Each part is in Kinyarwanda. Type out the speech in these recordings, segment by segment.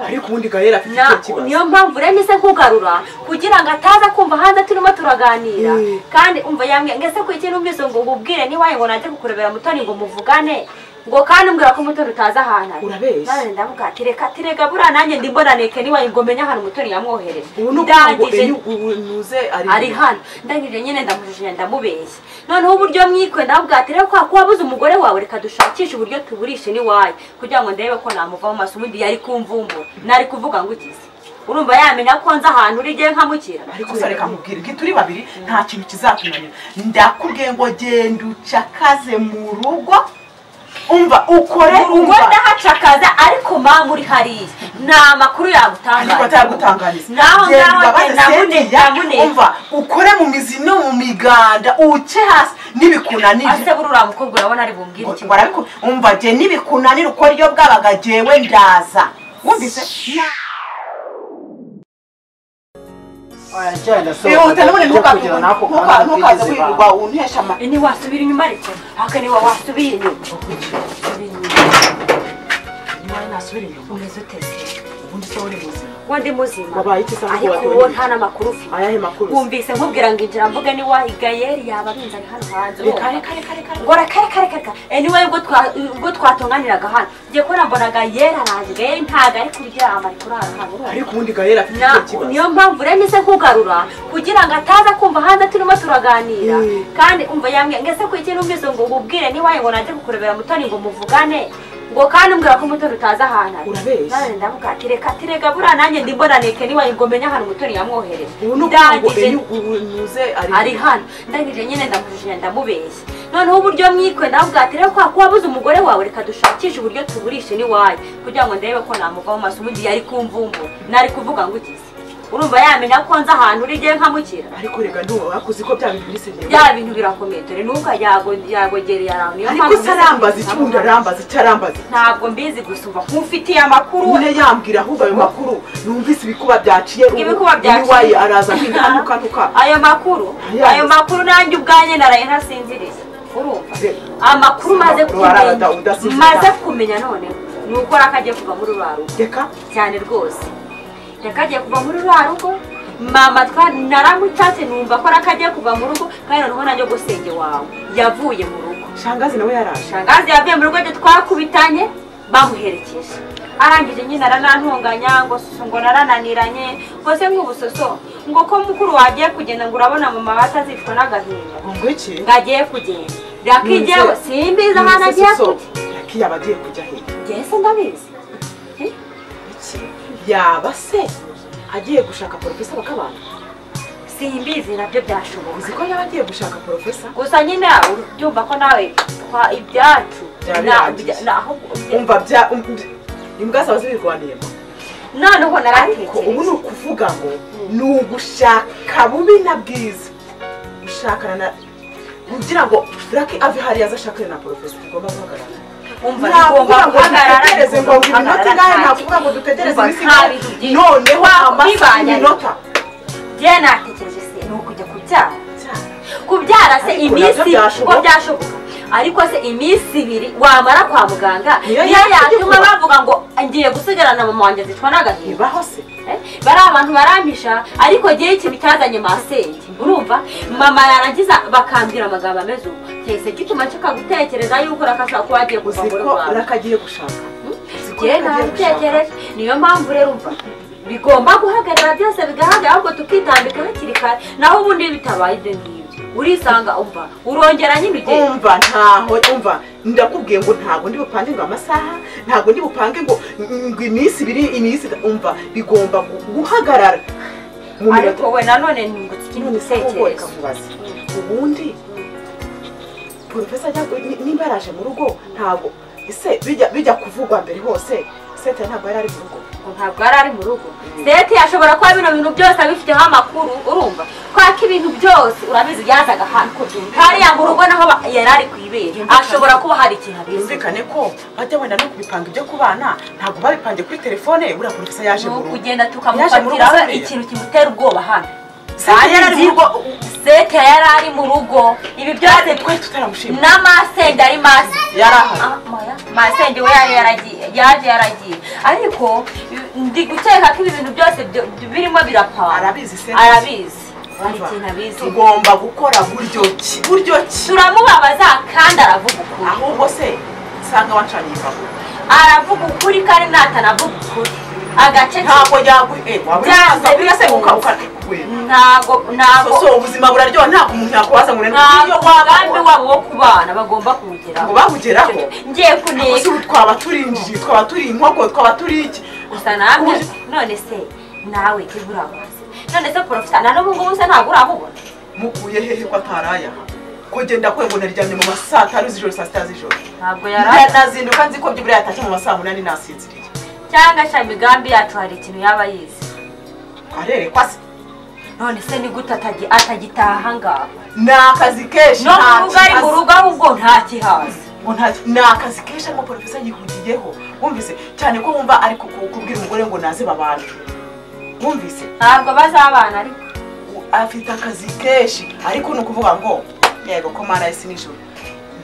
ariko ubundi gahera afite icyo kibazo niyo mpamvu rero mise nkugarura kugira ngo ataza kumva hanze turimo turaganira kandi umva yambwiye ngese ku ikintu mbese ngo nkubwire niwaye ngo nanjye kukurebera mutoni ngo muvugane ngo kandi umbwira ko mutoni utazi ahantu ari Urabeshya. none ndavuga ati reka ati reka buriya nanjye ndi mbonaneke niwaye ngo menye ahantu mutoni yamwohereje ubu ni ukuvuga ngo ndangije enyu ubu nuze ari ari hano ndangije nyine ndamujujunya ndamubeshya noneho uburyo mwikwe ndavuga ati rero kwa kuba abuze umugore wawe reka dushakishe uburyo tuburishe n'iwaye kugira ngo ndebe ko namuva mu maso ubundi yari kumvumbura nari kuvuga ngo ugize urumva yamenya ko nzi ahantu uri ngewe nkamukira ariko se reka nkubwire ngi turi babiri nta kintu kizatunanira ndakubwiye ngo genda ucakaze mu rugo umva ukore ubwo umva ndahacakaza ariko mama uri hariya nta makuru ariko yagutangariza atagutanganiza Naho Genda ngaho ubabaze njye ndabune- Cynthia, ndabune. umva ukore mu mizi no mu miganda uce hasi nibikunanira ase buri uriya mukobwa urabona ari bumbwire iki ngo arabikora umva jye nibikunanira uko ryo bwabaga jyewe ndaza wumvise Wajyana so. ihute n'ubundi ntukaze kugira nako ntuka- ntukaze wirirwa untesha amata ni wasubira inyuma reka haka niwa wasubira inyuma Subira inyuma. niba nasubira inyuma umeze ute se ubundi se uri muzima kuba ndi muzima Wabaye iki se ahubwo ariko watoye uwo iki? nta n'amakuru ufite ayahe makuru se? wumvise nkubwira ngo injira mvuge ni wahi gayeri yaba arinze ari hano hanze reka reka reka reka ngo reka reka reka reka anyway ubwo twa- ubwo twatunganiraga hano ngiye kubona mbona gayeri araje gayeri ntago ari kuryama ari kurara hano urumva? ariko ubundi gahera afite Na- icyo kibazo niyo mpamvu rero mise nkugarura kugira ngo ataza kumva hanze turimo turaganira kandi umva yambwiye ngese ku ikintu mbise ngo nkubwire niwaye ngo nanjye kukurebera mutoni ngo muvugane ngo kandi umbwira ko mutoni utazi ahantu ari Urabeshya. none ndavuga ati reka ati reka buriya nanjye ndi mbonaneke niwaye ngo menye ahantu mutoni yamwohereje ubu ni ukuvuga ngo ndangije enyu ubu nuze ari ari hano ndangije nyine ndamujujunya ndamubeshya noneho uburyo mwikwe ndavuga ati rero kwa kuba abuze umugore wawe reka dushakishe uburyo tuburishe n'iwaye kugira ngo ndebe ko namuva mu maso ubundi yari kumvumbura nari kuvuga ngo ugize urumva yamenya ko nzi ahantu uri ngewe nkamukira ariko rega ntuba wakoze ko bya bintu bise bya bintu birakomeye dore nuko yago- yagogereye ahantu niyo ariko se arambaza iki ubundi arambaza icyo arambaza ntabwo mbizi gusumva nk'ufitiye amakuru nyine yambwira ahubwo ayo makuru numvise ibikuba byaciye ubu Ibikuba byaciye. niwaye araza nkinda nuka nuka ayo makuru Yes. ayo makuru nanjye ubwanjye naraye ntasinziriza urumva Yes. amakuru maze Amakuru ararada kumenya udasinzira. maze kumenya none ni uko raka agiye kuva muri rwa rugo reka cyane rwose reka agiye kuva muri rwa rugo mama twa naramutatse numva ko raka agiye kuva mu rugo kandi noneho nanjye gusenge wawe yavuye mu rugo shangazi nawe yaraje shangazi yavuye mu rugo ryo twakubitanye bamuherekeje arangije nyine aranantunganya ngo susu ngo narananiranye mbese nk'ubusoso ngo ko mukuru wagiye kugenda ngo urabona mama batazicwa n'agahinda ngo iki ngo agiye kugenda rakigewe simbizi ahantu agiye kujya reka yaba agiye kujya he ngewe se ndabizi iki yaba se agiye gushaka porofesa bakabana simbizi nabyo byashoboka uzi ko yaba agiye gushaka porofesa gusa nyine ubyumva ko nawe twa ibyacu Byaba na- bihagije. bya- na- ahubwo- umva bya um- um- imbwa zawe zibirwaniyemo noneho ko ubu ni naratekereje ukuvuga ngo ni ugushaka bubi na bwiza gushakana na kugira ngo raki ave hariya aze ashakane na porofesa tugomba guhagarara umva ntabwo tugomba ngo dutegereze ngo tugomba ngo iminota guhagarara ingahe kandi. ntabwo ngo dutegereze Umva, iminsi nta ingahe bintu byinshi. noneho Waba amasaha ubibanye ariko. iminota bye natekereje se ni ukujya kubyara Cyara. kubyara se Ariko iminsi nabyo byashoboka. uko byashoboka ariko se iminsi ibiri wamara kwa muganga Niyo niyo yatuma yatuma bavuga ngo ngiye gusigarana mama wanjye zicwa n'agahinda ntibaho se Eh, bari abantu barampisha ariko ngewe ikintu cyazanye masenge urumva mama yarangiza bakambwira amagambo ameze ubu kese gituma nshaka gutekereza yuko rakashobora kuba yagiye uzi kuva mu ko rugo iwawe. rakagiye gushaka uzi ko rakagiye Njyewe ntabitekereje niyo mpamvu rero umva bigomba guhagarara byose bigahagarara ahubwo tukitambika hakiri kare naho ubundi iyo bitabaye ibyo ngibyo urisanga umva urongera nyine ugenda umva ntaho umva ndakubwiye ngo ntabwo ndi bupange ngo amasaha ntabwo ndi bupange ngo ngo iminsi ibiri iminsi itatu. umva bigomba gu- guhagarara mu ariko minota we nanone nungutse ikindi none se wowe gitekerezo kakubaze ubundi porofesa ajya ku- ni- niba yaraje mu rugo ntabwo ese bijya bijya kuvugwa mbere hose seta ntabwo yari ari mu rugo ngo ntabwo yari ari mu rugo seti yashobora kuba bino bintu byose abifiteho amakuru urumva kubera ko ibintu byose urabizi byazaga hano hariya mu rugo naho ba- yari ari ku ibere ashobora kuba hari ikintu abizi yumvikane ko bajya wenda no kubipanga ibyo ku bana ntabwo babipange kuri telefone buriya porofesa yaje ni mu rugo ukugenda Yaje mu rugo tukamufatiraho sariya. ikintu kimutera ubwoba hano Seti yari ari mu rugo seti yari ari mu rugo ibi byose twari tutaramushima n'amasenge ari masi yari aha Ah, Maya, masenge we yari yaragiye yaje yaragiye ariko ndi gukeka ko ibi bintu byose byo- birimo birapana arabizi se arabizi hari Umva, ikintu abizi tugomba gukora buryo ki buryo ki turamubabaza kandi aravuga ukuri ahubwo se usanga wacanye imbago aravuga ukuri kandi natanavuga ukuri agace ke- ntabwo yaguhe Byanze wabura se bikunze. ukakwe ntago ntago so ubuzima buraryoha ntabwo umuntu yakubaza ngo rero ntago iyo umugambi waba wabo wo kubana bagomba kuwugeraho ngo bawugeraho ngiye Ese kuneka ubu twaba turi injiji twaba turi inkoko twaba turi iki gusa namwe none se nawe kibura urabazi none se porofesa na n'ubu ngubu se ntabwo urabubona mukuye hehe ko ataraya ko genda kwe ngo naryamye mu ma saa tanu z'ijoro saa sita z'ijoro ntabwo yari nazinduka nzi ko byibura yatashye mu ma saa munani nasinziriye cyangwa se imigambi yacu hari ikintu yaba yize arerekwa se none se ni gute atagi- atagitaha ngaho ni akazi kenshi no kuvuga nta ari mu kibazo. rugo ahubwo ntakihaza ngo nta ni akazi kenshi arimo porofesa yihuriyeho wumvise cyane ko wumva ari ku- ku- kubwira umugore ngo naze babanje wumvise ntabwo bazabana ariko u- afite akazi kenshi ariko ni ukuvuga ngo yego ko mana yisi nijoro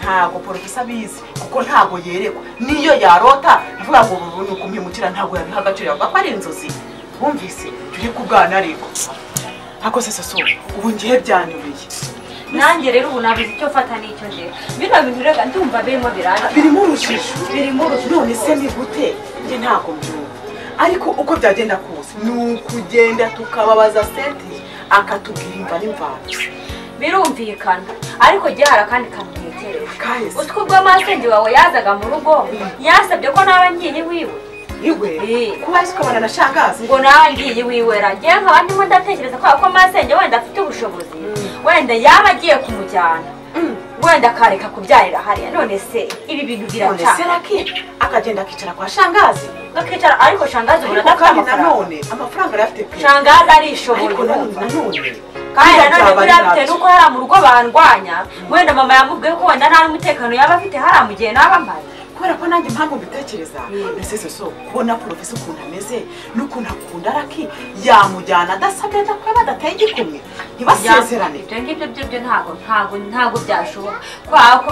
ntabwo porofesa abizi kuko ntabwo yerekwa niyo yarota avuga ngo ubu ni ukumwimukira ntabwo yabiha agaciro yavuga ko ari inzozi wumvise turi kubwana ariko ako se soso ubu ngiye byanyobeye nanjye rero ubu nabuze icyo mfata n'icyo ndeba bino bintu reka ndumva birimo biranga birimo urujijo birimo urujijo none se ni gute njye ntabwo mbyumva ariko uko byagenda kose ni ukugenda tukababaza seti akatubwira imva n'imvano birumvikana ariko jya hari akandi kantu ntekereje kahise utwo ubwo masenge wawe yazaga mu rugo yasabye ko naba ngiye iwiwe iwe Eh. kuba azi ko abana na shangazi ngo naba ngiye iwiwe ra njyewe nkaba ndimo ndatekereza kubera ko masenge wenda afite ubushobozi wenda yaba agiye kumujyana wenda akareka kubyarira hariya none se ibi bintu none se biracana raki akagenda akicara kwa shangazi gakicara ariko shangazi ubona ariko adafite kandi amafaranga nanone amafaranga arayafite pe shangazi arishoboye ariko nanone urumva. nanone kandi biriya nanone byaba ari buriya bitewe nabyo. n'uko hari mu rugo bandwanya wenda mama yamubwiye ko wenda nta n'umutekano yaba afite hariya mu gihe naba mpari kubera ko nanjye impamvu mbitekereza Mm. mbese soso kubona porofesa ukuntu ameze n'ukuntu akunda araki yamujyana adasabye adakweba adateye igikumwe ntibasezerane ibyo ngibyo byo byo ntabwo ntabwo ntabwo byashoboka kubera ko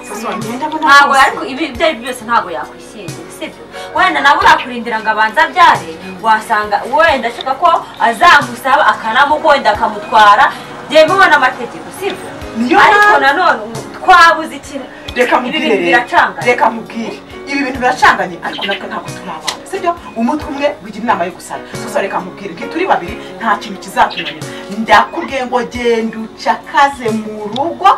soso ngenda mbona ntabwo rwose. ariko ibi ibyo ari byo byose ntabwo yakwishingira sibyo wenda nawe urakurindira ngo abanze abyare wasanga wenda ashaka ko azamusaba akanamukunda akamutwara byemewe n'amategeko sibyo Niyo ariko mpamvu- nanone ubu twabuze ikintu reka ibi mubwire bintu rero biracangana reka mubwire ibi bintu biracanganye ariko natwe ntabwo turi abana sibyo umutwe umwe wigira inama yo gusara gusa reka mubwire nge turi babiri nta kintu kizatunanira ndakubwiye ngo genda ucakaze mu rugo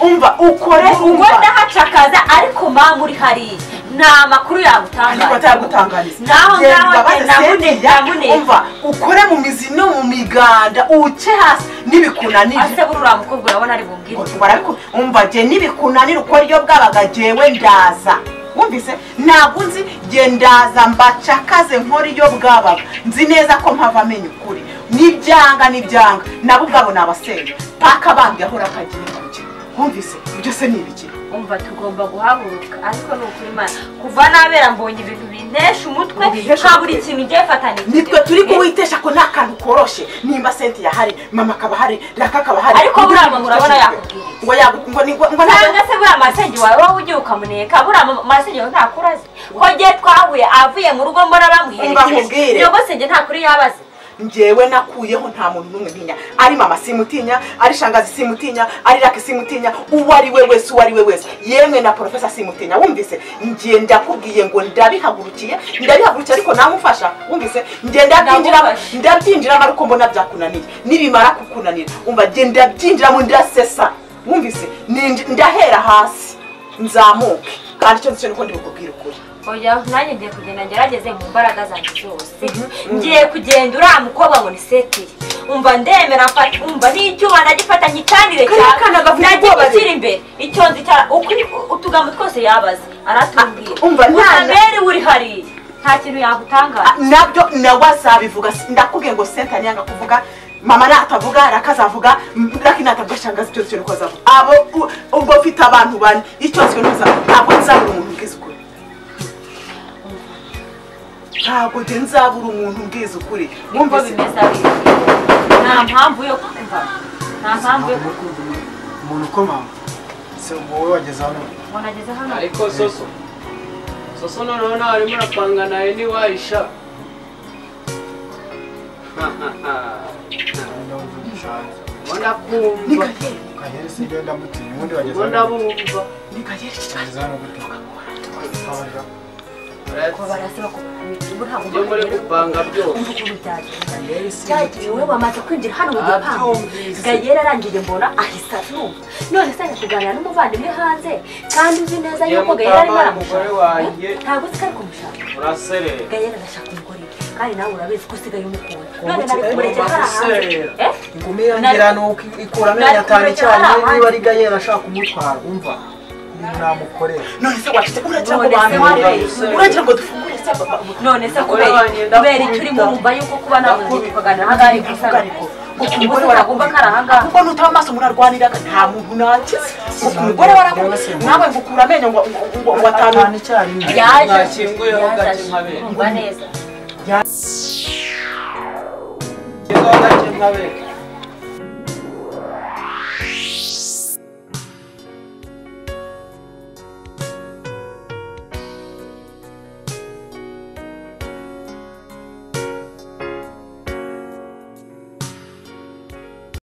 umva ukore ubwo umva ndahacakaza ariko mama uri hariya nta makuru ariko yagutangaza atagutangariza Naho Genda ngaho ubabaze njye namune- Cynthia, namune. umva ukore mu mizi no mu miganda uce hasi nibikunanira ase burura mukobwa urabona ari bumbwire iki? ngo barabikunda umva jye nibikunanira uko ryo bwabaga jyewe ndaza wumvise ntabwo nzi jye ndaza mbacakaze nkora iyo bwabaga nzi neza ko mpava amenya ukuri n'ibyanga n'ibyanga nabo ubwabo ni abasenge paka bambye ahora akagiye kujya wumvise ibyo se ni ibiki umva tugomba guhaguruka ariko ni ukuri mana kuva nabera mbonye ibintu bintesha umutwe Ngo binteshe nka buri umutwe. kintu ugiye fatana nitwe turi kuwitesha ko nta kantu koroshe nimba senti yahari mama akaba ahari raka akaba ahari Ariko buriya mama urabona yakubwira iki? ngo yagu- ngo ni- ngo ngo ntabwo- cyangwa se buriya masenge wawe wowe ugiye ukamuneka buriya ma- masenge wawe ntakuru azi ko ngiye twahuye avuye mu rugo mbona Umva bamuherekeje nkubwire. nyogosenge ntakuri yabaze njyewe nakuyeho nta muntu n'umwe ntinya ari mama simutinya ari shangazi simutinya ari raki simutinya uwo ari we wese uwo ari we wese yemwe na porofesa simutinya wumvise njye ndakubwiye ngo ndabihagurukiye ndabihagurukiye ariko namufasha wumvise njye ndabyinjiramo Ndagufasha. ndabyinjiramo ariko mbona byakunaniye nibimara kukunanira umva njye ndabyinjiramo ndasesa wumvise Ninj- ndahera hasi nzamuke kandi icyo nicyo niko ndibukubwira ukuri oya nanjye ngiye kugenda ngerageze mu mbaraga zanjye zose ngiye kugenda uriya mukobwa ngo ni setiye umva ndemera mfata umva n'icyuma ndagifata nyicanire Kariya kana gafite ubwoba rero. ndagikushyira imbere icyo nzi cya ukuri utugambo twose yabaze aratubwira Umva, nta- utamere uri hariya nta kintu yagutangaza nabyo nawe azabivuga Si- ndakubwiye ngo senta ntiyanga kuvuga mama natavuga rakazavuga raki natavuga shangazi icyo kintu azavuga abo u- ubwo ufite abantu bane icyo kintu azavuga ntabwo nzabura umuntu ubwiza ukuri ntabwo njye nzabura umuntu ubwiza ukuri nibwo wumva se- bimeze ari nta mpamvu yo kumva nta mpamvu yo kumva umuntu ukomanga si wowe wageze hano ngo nageze hano ariko soso soso noneho ntabwo urapanga nawe ntiwayisha mbona kumva kanyeri sigenda mutinya ubundi bageze mbona bumva bageze hano gute Twabarira. ko barasa bakubwira ubu ntabwo ibyo muri gupanga byose umva ukuntu byagenze kanyeri si byagiye wowe wamaze kwinjira hano mu gipangu Abyumvise. gayera arangije mbona ahise abyumva none se ari kuganira n'umuvandimwe hanze kandi uzi neza yuko gayera arimo mutambaye umugore aramushaka wanjye ntabwo uzi ko ari kumushaka uraserera gayera arashaka umugore we kandi nawe urabizi ko usigaye umukunda none Ubu nari usigaye kumurekera hari umaze ahanze guserera. Eh? ingumi yangira ni uko ikura amenyo atanu cyane niba ari gayera ashaka kumutwara umva umuntu namukorera none se wacitse uragira ngo None se bantu wabeshye. uragira ngo dufungure se none se Umugore kubera wanjye kubera ndakunda. icyo urimo urumva yuko kuba namuzi kuganira ahangaha ari gusana ukumva se nagomba ko ari ahangaha kuko nutaba amaso murarwanira nta muntu nakize uku mugore warakuze nawe ngo ukura amenyo ngo ngo- ngo ngo atanu atanu icyarimwe yaje mwakinguyeho gake nkabere kumva neza ngezeho gake nkabere